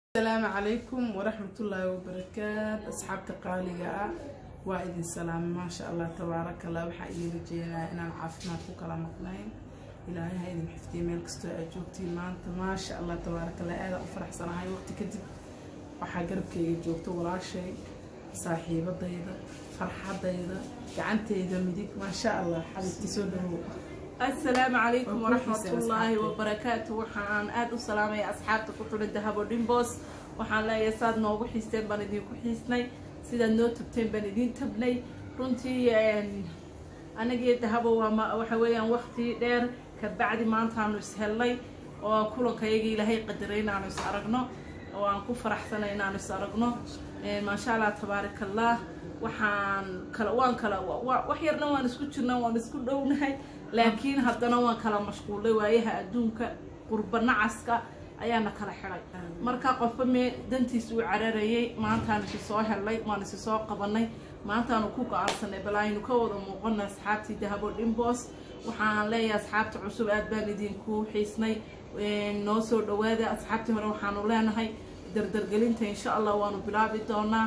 asalaamu calaykum waraxmatullaahi wabarakaat asxaabta qaaliga ah waa idin salaamay maasha allah tabaaraka allah waxaa idin rajeynayaa inaan caafimaad ku kala maqnayn ilaahay ha idin xifdiya meel kastoo aad joogtiin maanta maasha allah tabaaraka allah aadaan u faraxsanahay waqti kadib waxaa garabkayga joogta walaashay saaxiibadayda farxadayda gacanteyda midig maasha allah xabibti soo dhawow asalaamu calaykum Waa ku waraxmatullaahi xiisay wabarakaatu waxaan aada u salaamaya asxaabta ku xidhan dahabo dhimbos waxaan leeyahay saad noogu xiisteen baan idinku xiisnay sidaad noo tabteen baan idiin tabnay runtii anagii dahabo waa ma- waxa weeyaan waqti dheer kabacdi maantaanu ishellay oo kulankayagii ilaahay qadaray inaanu is aragno oo aan ku faraxsanay inaanu is aragno maasha allah tabaaraka allah waxaan kala waan kala wa- wa- wax yarna waan isku jirnaa waan isku dhownahay laakiin haddana waan kala mashquulay waayaha adduunka qurba nacaska ayaana kala xidhay marka qofba mee dantiis uu cararayay maantaan isi soo helnay waan isi soo qabanay maantaanu ku go-aansanay bal aynu ka wada muuqana asxaabtii dahabo dhimbos waxaan leeyahay asxaabta cusub aad baan idinku xiisnay noo soo dhawaada asxaabtii hore waxaanu leenahay dardargelinta insha allah waanu bilaabi doonaa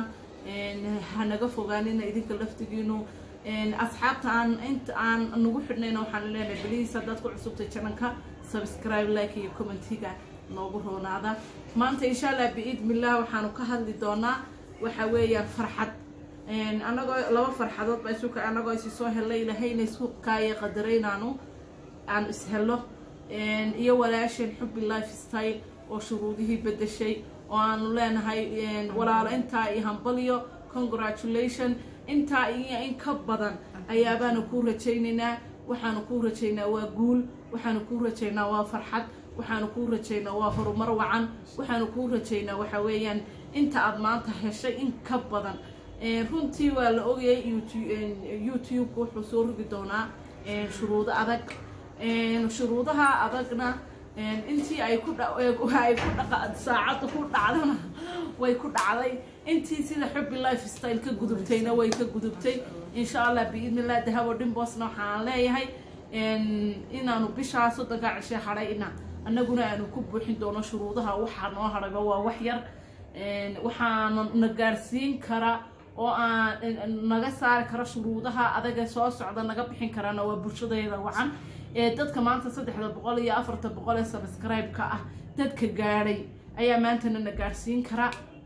hanaga fogaanina idinka laftigiinu asxaabta aan inta aan nagu xidhnayna waxaan leenahay beliis haddaad ku cusubtay jananka subscribe like iyo commentiga noogu roonaada maanta insha allah biidmillah waxaanu ka hadli doonaa waxa weeyaan farxad anagoo laba farxadood baa isuka anagoo isi soo helay ilahayna isku kaaya qadaraynaanu aan is helo iyo walaasheen xubbi life style oo shuruudihii bedeshay oo aanu leenahay walaalo intaa iyo hambalyo congratulation intaa iyo in ka badan ayaabaanu kuu rajaynaynaa waxaanu kuu rajaynaa waa guul waxaanu kuu rajaynaa waa farxad waxaanu kuu rajaynaa waa horumar wacan waxaanu kuu rajaynaa waxa weeyaan inta aad maanta heshay in ka badan runtii waa la ogayay youtube wuxuu soo rogi doonaa shuruudo adag shuruudaha adagna intii ay ku ay ku dhaqa saacadda ku dhacdana way ku dhacday intii sida xubbi life style ka gudubtayna way ka gudubtay insha allah biidnillah dahabo dhimbosna waxaan leeyahay inaanu bishaa soddonka cishe hadhayna annaguna aanu ku buuxin doono shuruudaha waxaa noo hadhayba waa wax yar waxaana na gaarsiin kara oo aan naga saari kara shuruudaha adaga soo socda naga bixin karana waa bulshadayda wacan ee dadka maanta saddexda boqol iyo afarta boqol ee subscribe-ka ah dadka gaadhay ayaa maantana na gaarsiin kara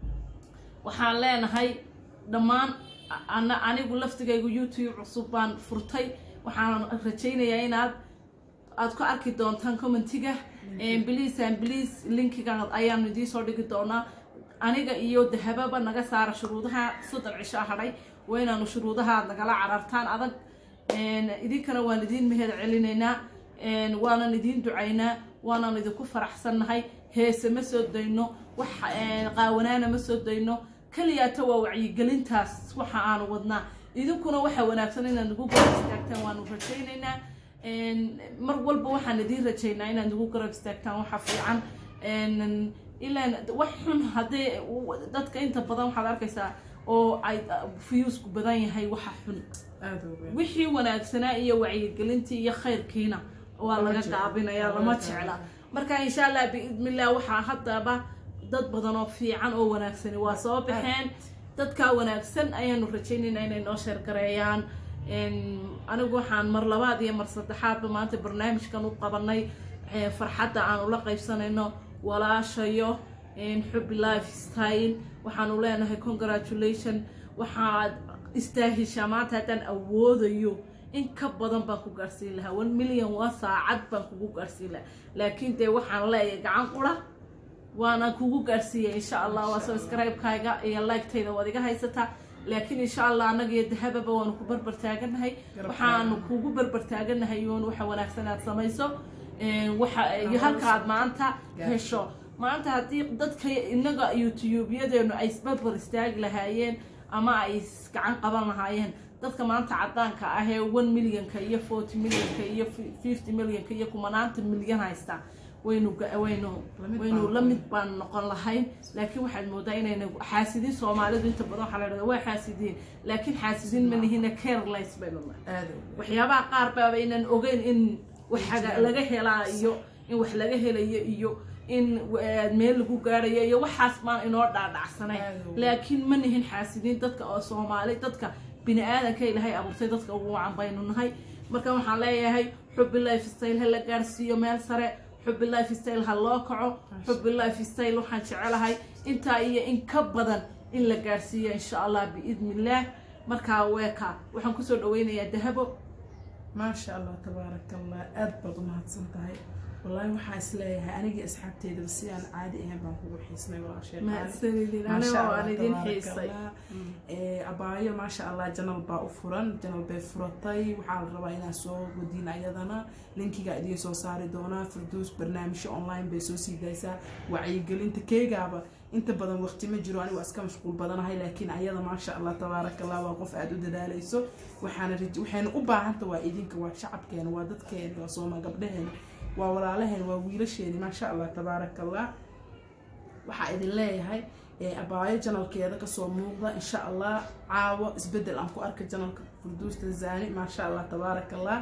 waxaan leenahay dhammaan ana anigu laftigaygu youtube cusub baan furtay waxaan rajaynayaa inaad aad ku arki doontaan commentiga bliis an bliis linkiga ayaanu idiin soo dhigi doonaa aniga iyo dahababa naga saara shuruudaha soddon cisho hadhay waa inaanu shuruudaha aad nagala carartaan adag idinkana waan idiin mehed celinaynaa waanan idiin ducaynaa waanan idinku faraxsannahay heese ma soo dayno wax qaawanaana ma soo dayno keliyaata waa wacyigelintaas waxa aanu wadnaa idinkuna waxa wanaagsan inaad nagu garab istaagtaan waanu rajaynaynaa mar walba waxaan idiin rajaynaa inaad nagu garab istaagtaan waxa fiican ilaan wax xun haddii dadka inta badan waxaad arkaysaa oo ay fiyuusku badan yahay waxa xun wixii wanaagsanaa iyo wacyigelintii iyo khayrkiina waa laga gaabinayaa lama jecla marka insha allah biidnillah waxaa haddaba dad badan oo fiican oo wanaagsani waa soo baxeen dadkaa wanaagsan ayaanu rajaynaynaa inay noo sheergareeyaan anigu waxaan mar labaad iyo mar saddexaadba maanta barnaamijkan u qabanay farxadda aanu la qaybsanayno walaashayo xubbi life style waxaanu leenahay congratulation waxaad istaahishaa maanta haddaan awoodayo in ka badan baan ku gaarsiin lahaa one million waa saacad baan kugu gaarsiin lahaa laakiin dee waxaan leeyahay gacan qura waana kugu gaarsiiyay insha allah waa subscribe-kayga iyo like-tayda waad iga haysataa laakiin insha allah annaga iyo dahababa waanu ku barbar taaganahay waxaanu kugu barbar taaganahay yoon waxa wanaagsan aad samayso waxa iyo halka aad maanta hesho maanta haddii dadka inaga youtube-yadeenu ay isbarbar istaagi lahaayeen ama ay gacan qaban lahaayeen dadka maanta cadaanka ah ee one millionka iyo forty millionka iyo fifty millionka iyo kumanaanta milyan haysta waynu waynu waynu la mid baan noqon lahayn laakiin waxaad moodaa inayna xaasidiin soomaalidu inta badan waxaa la dhahdaa waa xaasidiin laakiin xaasidiin ma nihina careless baynu nahay waxyaabaha qaar baaba inaan ogeyn in wax laga helaa iyo in wax laga helayo iyo in eh, meel lagu gaarayo iyo waxaas baan inoo dhaadhacsanay Aad u. laakiin ma nihin xaasidiin dadka oo soomaali dadka bini aadanka ilaahay abuurtay dadka ugu wacan baynu nahay marka waxaan leeyahay xubbi life style ha la gaarsiiyo meel sare xubbi life style ha loo kaco xubbi life style waxaan jecelahay intaa iyo in ka badan in la gaarsiiyo insha allah biidni illaah markaa weeka waxaan kusoo dhaweynayaa dahabo maasha allah tabaaraka allah aad baad u mahadsan tahay wallaahi waxaa is leeyahay anigii asxaabteydaba si aan caadi ahayn baan kugu xiisnay walaashay qaali. mahadsanidin Maasha aniga Allah, waan idin tabaaraka xiisay Allah. Ee, abaayo maasha allah janal baa u furan janal bay furatay waxaa la rabaa inaad soo godiin ayadana linkiga idiin soo saari doonaa firduus barnaamijyo online bay soo sii daysaa wacyigelinta keegaaba inta badan waqti ma jiro anigu iska mashquul badanahay laakiin ayada maasha allah tabaaraka allah waa qof aada u dadaalayso waxaana raj- waxayna u baahanta waa idinka waa shacabkeena waa dadkeena waa sooma gabdhaheena waa walaalaheena waa wiilasheeni maasha allah tabaaraka allah waxaa idin leeyahay ee, abaayo janalkeeda kasoo muuqda insha allah caawo isbedel aan ku arka janalka furduus tanzani maasha allah tabaaraka allah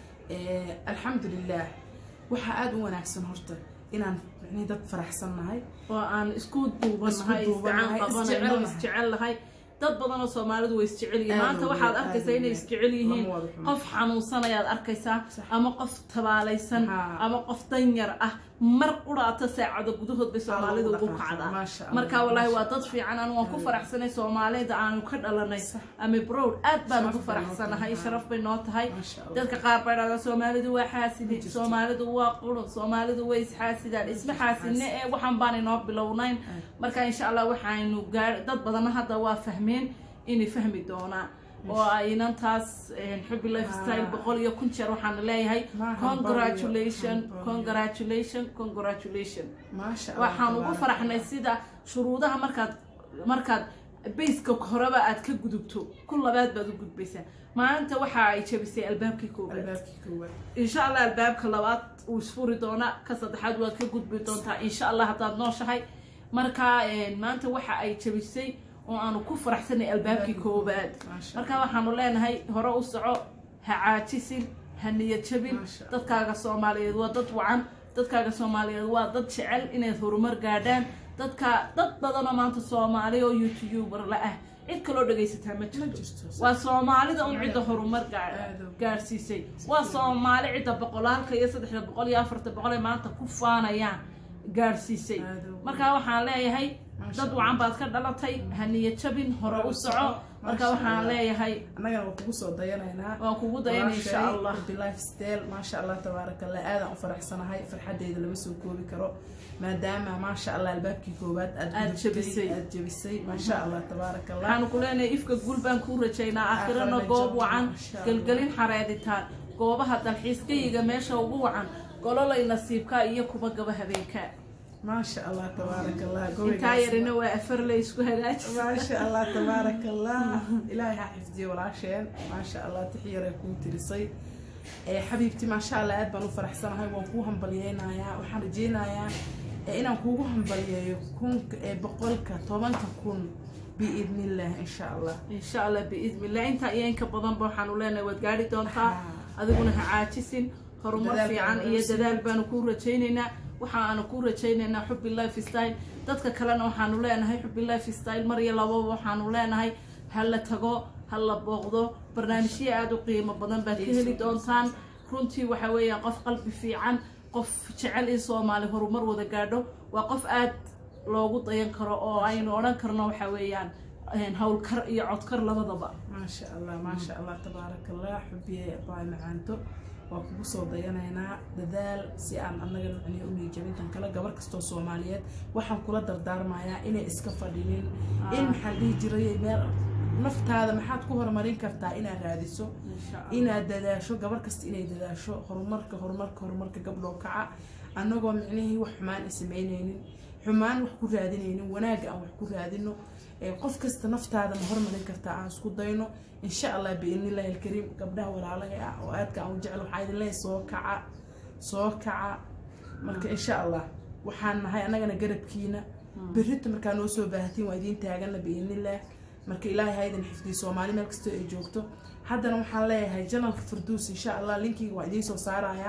Ee, alxamdulilah waxaa aada u wanaagsan horta inaan micnihi dad faraxsan nahay oo aan isku duubanahay Isku duubanahay, isgacan qabanayno isjecel isjecel lahay dad badan oo soomaalidu way isjecel yihiin Aad maanta u waxaad weyn, arkaysaa aad u inay weyn. isjecel yihiin Lama wada xumo. qof xanuunsan ayaad arkaysaa Sax. ama qof tabaalaysan Haa. ama qof danyar ah mar quraata saacado gudahood bay soomaalidu Aa, ugu lagu kacdaa dhaqaaqaa. Maasha Allah, marka walaahi waa maasha dad fiican anu waan ku Aad. faraxsanay soomaalida aanu ka dhalanay Sax. ama browd aad baan Sharaf ugu bay noo faraxsanahay tahay. sharaf bay noo tahay Maasha Allah. dadka qaar bay dhahdaa soomaalidu waa xaasidi Ma jirto. soomaalidu waa qurun soomaalidu way isxaasidaan isma xaasidne ee waxaan baan inoo bilownayn marka insha allah waxaynu gaar dad badanna hadda waa fahmeen inay fahmi doonaan oo aynan taas xubbi lifestyle Ah. boqol iyo kun jeer waxaana leeyahay Ma congratulation hambalyo, congratulation congratulation maasha Allah, waxaan ugu tabaaraka faraxnay Allah. sida shuruudaha markaad markaad bayska horeba aad ka gudubto ku labaad baad u gudbaysaa maalinta waxa ay jabisay albaabkii koobaad albaabkii koowaad insha allah albaabka labaad wuu isfuri doonaa ka saddexaad waad ka gudbi doontaa insha allah haddaad nooshahay marka een, maanta waxa ay jabisay oo aanu ku faraxsanay albaabkii koobaad Maasha marka waxaanu leenahay hore u soco ha caajisin ha niyad jabin Maasha Allah. dadkaaga soomaaliyeed waa dad wacan dadkaaga soomaaliyeed waa dad jecel inayd horumar gaadhaan dadka dad badanoo maanta soomaali oo youtuber la ah cid kaloo dhegaysataa ma ma jirto jirto waa soomaalida un cidda horumar gaa- Aad u- gaadhsiisay waa soomaali cidda boqolaalka iyo saddexda boqol iyo afarta boqol ee maanta ku faanayaan gaadhsiisay Aad u- marka waxaan leeyahay Maasha dad Allah. wacan baad ka dhalatay ha niyad jabin hore u soco marka Maasha waxaan Allah. leeyahay annagana waa kugu soo dayanaynaa waan kugu dayan insha allah lifestyle maasha allah tabaaraka allah aadaan u faraxsanahay farxadeeda lama soo koobi karo maadaama maasha allah albaabkii koowaad aad Aad gudubtay, jabisay. aad jabisay maasha allah tabaaraka allah waxaanu ku leenahay ifka guul baan kuu rajaynaa aakhirana Aakhirana goob janno, wacan insha Allah. gelgelin xareeditaan goobaha dalxiiskayiga meesha ugu wacan gololay nasiibka iyo kuba gaba habeenka maasha allah tabaaraka allah intaa gobolaas- yarina waa afarley isku hagaajisa maasha allah tabaaraka allah ilaahay ha xifdiyo walaasheen maasha allah tixyaray kuu tirisay ee xabiibti maasha allah aad baan u faraxsanahay waan kuu hambalyeynayaa waxaan rajeynayaa ee inaan kuugu hambalyeeyo kunka ee boqolka tobanka kun biidnillah insha allah insha allah biidni illah intaa iyo inka badanba waxaanu leenahay waad gaari doontaa Haa. adiguna ha caajisin horumar Dadaal fiican baanu iyo sii dadaal baanu kuu rajaynaynaa waxaanu kuu rajaynaynaa xubbi life style dadka kalena waxaanu leenahay xubbi life style mar iyo lababa waxaanu leenahay ha la tago ha la booqdo barnaamijyo aada u qiimo badan baad ka heli doontaan runtii waxa weeyaan qof qalbi fiican qof jecel in soomaali horumar wada gaadho waa qof aad loogu dayan karo oo aynu odhan karno waxa weeyaan een, howlkar iyo codkar labadaba maasha allah maasha allah tabaaraka allah xubiye baay macaanto waa kugu soo dayanaynaa dadaal si aan annaga macnihi u niijabintan kale gabar kastoo soomaaliyeed waxaan kula dardaarmayaa inay iska fadhinin in maxaan dhihi jiray meel naftaada maxaad ku horumarin kartaa inaad raadiso inaad dadaasho gabar kasta inay dadaasho horumarka horumarka horumarka gabdhoo kaca annagoo micnihii wax xumaan ay samaynaynin xumaan wax ku raadinaynin wanaagga aan wax ku raadino ee qof kasta naftaada ma hormarin kartaa aan isku dayno insha allah biidnillahi alkariim gabdhaha walaalaha ah oo aadka aan u jecel waxaa idin leeyahay soo kaca soo kaca marka insha allah waxaan nahay annagana garabkiina berrita markaa noo soo baahatiin waa idiin taagana biidnillah marka ilaahay ha idin xifdiyo soomaali meel kastoo ay joogto haddana waxaan leeyahay janalka farduus insha allah linkiga waa idiin soo saarayaa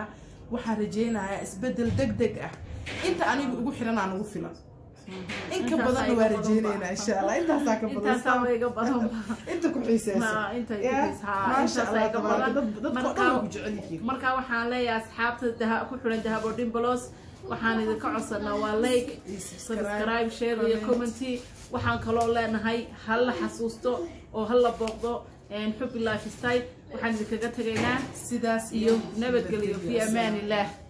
waxaan rajaynayaa isbedel deg deg ah inta aniga ugu xiranaa nagu filan in ka Intaasaa badanna iga waa badan rajaynaynaa ba. insha allah intaasaa ka badan intaasaa iga badan ba inta ku xiiseysa Ma- inta ku Ya, xiis- haa, maasha intaasaa allah iga tabaaraka badan. dad dadka oo Marka- dhan waa ku jecel yihiin marka waxaan leeyahay asxaabta daha ku xiran dahabo dhimbalos waxaan idinka codsanaa waa like subscribe share iyo commenty waxaan kaloo leenahay hala xasuusto oo hala booqdo xubi lifestyle waxaan idinkaga tegaynaa sidaas iyo nabadgelyo fi amaan illah